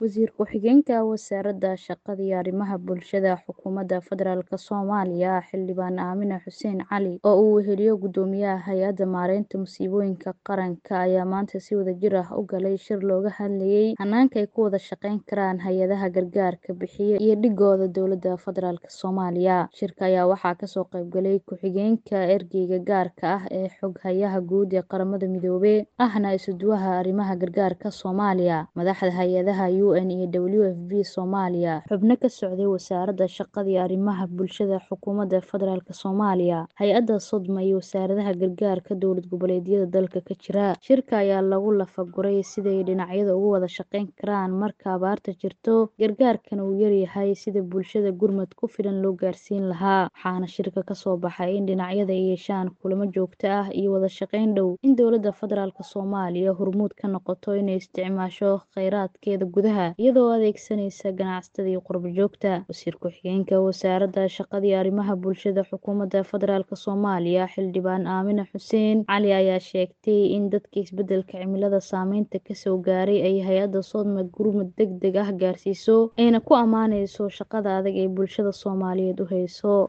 Wasiir ku-xigeenka Wasaaradda Shaqada iyo Arrimaha Bulshada Xukuumadda Federaalk Soomaaliya Xildhibaan Aamine Xuseen Cali oo uu weheliyo Guddoomiyaha Hay'adda Maareynta Musiibooyinka Qaranka ayaa maanta si wadajir ah u galay shir looga hadlayay hanaanka ay ku wada shaqayn karaan hay'adaha gargaarka bixiya iyo dhigooda Dowladda Federaalk Soomaaliya. Shirka ayaa waxaa kasoo qayb galay ku-xigeenka Ergeyga gaarka ah ee Xoghayaha Guud ee Qaramada Midoobay ahna isuduwaha arrimaha gargaarka Soomaaliya, madaxda hay'adaha UN iyo WFP Soomaaliya, xubno ka socday Wasaaradda Shaqada iyo Arrimaha Bulshada Xukuumadda Federaalk Soomaaliya, hay'adda Sodma iyo wasaaradaha gargaarka dowlad goboleedyada dalka ka jira. Shirka ayaa lagu lafa-guray sidii ay dhinacyadu uga wada shaqayn karaan marka abaarta jirto, gargaarkana uu yaryahay sidii bulshada gurmad ku filan loo gaarsiin lahaa. Waxaana shirka ka soo baxay in dhinacyada ay yeeshaan kulamo joogto ah iyo wada shaqayn dhow, in Dowladda Federaalk Soomaaliya hormuud ka noqoto inay isticmaasho kheyraadkeeda gudaha, iyadoo adeegsanaysa ganacsatada iyo qurbo-joogta. Wasiir ku-xigeenka Wasaaradda Shaqada iyo Arrimaha Bulshada Xukuumadda Federaalk Soomaaliya Xildhibaan Aamine Xuseen Cali ayaa sheegtay in dadka isbeddelka cimilada saameynta ka soo gaaray ay hay'adda Sodma gurmad degdeg ah gaarsiiso, ayna ku ammaanayso shaqada adag ee bulshada Soomaaliyeed u hayso.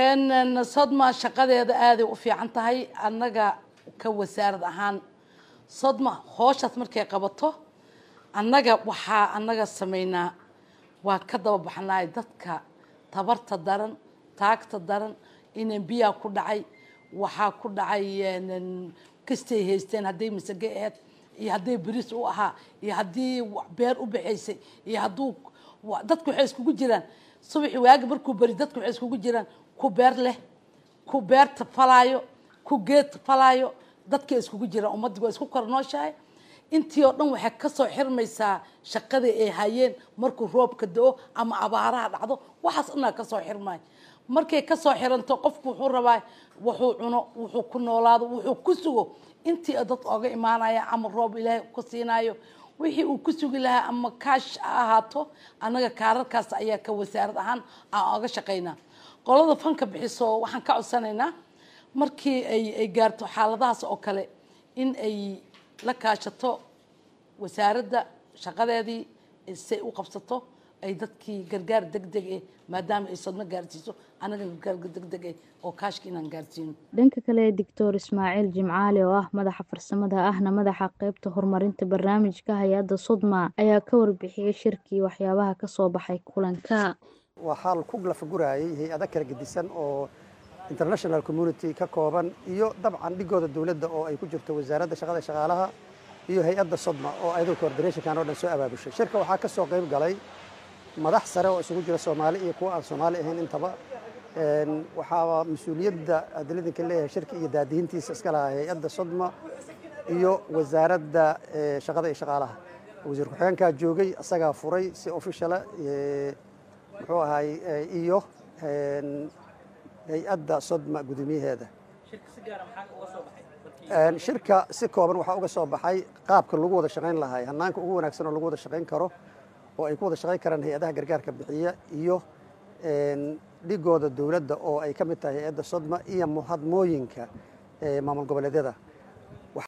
sodma shaqadeeda aaday u fiican tahay annaga ka wasaarad ahaan sodma hooshaas markay qabato annaga waxaa annaga sameynaa waa ka daba baxnaay dadka tabarta daran taagta daran inay biyaa ku dhacay waxaa ku dhacay kastay haysteen hadday masage aheyd iyo hadday beriis u ahaa iyo haddii beer u baxaysay iyo hadduu dadku waxay iskugu jiraan subaxi waagi markuu beri dadku waxay iskugu jiraan ku beer leh ku beerta falaayo ku geed falaayo dadkay iskugu jiraan ummaddi waa isku kor nooshahay intii oo dhan waxay kasoo xirmaysaa shaqadii ay hayeen markuu roobka da-o ama abaaraha dhacdo waxaas dhanaa kasoo xirmay markay kasoo xiranto qofku wuxuu rabaa wuxuu cuno wuxuu ku noolaado wuxuu ku sugo intii dad oga imaanaya ama roob ilaahay ku siinayo wixii uu ku sugi lahaa ama kaash ha ahaato annaga kaararkaas ayaa ka wasaarad ahaan aan oga shaqaynaa qolada fanka bixiso waxaan ka codsanaynaa markii ay ay gaarto xaaladahaas oo kale in ay la kaashato wasaaradda shaqadeedii say u qabsato ay dadkii gargaar degdeg eh maadaama ay sodmo gaarsiiso annaga gargaar degdeg eh oo kaashka inaan gaarsiino dhanka kale doctor ismaaciil jimcaali oo ah madaxa farsamada ahna madaxa qeybta horumarinta barnaamijka hay-adda sodma ayaa ka warbixiyey shirkii waxyaabaha kasoo baxay kulanka waxaa ku lafagurayay hay-ada kala gedisan oo international community ka kooban iyo dabcan dhigooda dowladda oo ay ku jirto wasaaradda shaqada shaqaalaha iyo hay-adda sodma oo ayadoo coordinationkan oo dhan soo abaabushay shirka waxaa ka soo qayb galay madax sare oo isugu jira soomaali iyo kuwa aan soomaali ahayn intaba waxaa mas-uuliyadda adaladanka leeyahay shirka iyo daadihintiisa iska lahaa hay-adda sodma iyo wasaaradda shaqada iyo shaqaalaha wasiir ku-xigeenkaa joogay isagaa furay si officiala muxuu ahay iyo hay-adda sodma guddoomiyaheeda shirka si kooban waxaa uga soo baxay qaabka lagu wada shaqayn lahay hanaanka ugu wanaagsan oo lagu wada shaqayn karo oo ay ku wada shaqayn karaan hay-adaha gargaarka bixiya iyo dhigooda dowladda oo ay ka mid tahay hay-adda sodma iyo muhadmooyinka maamul goboleedyada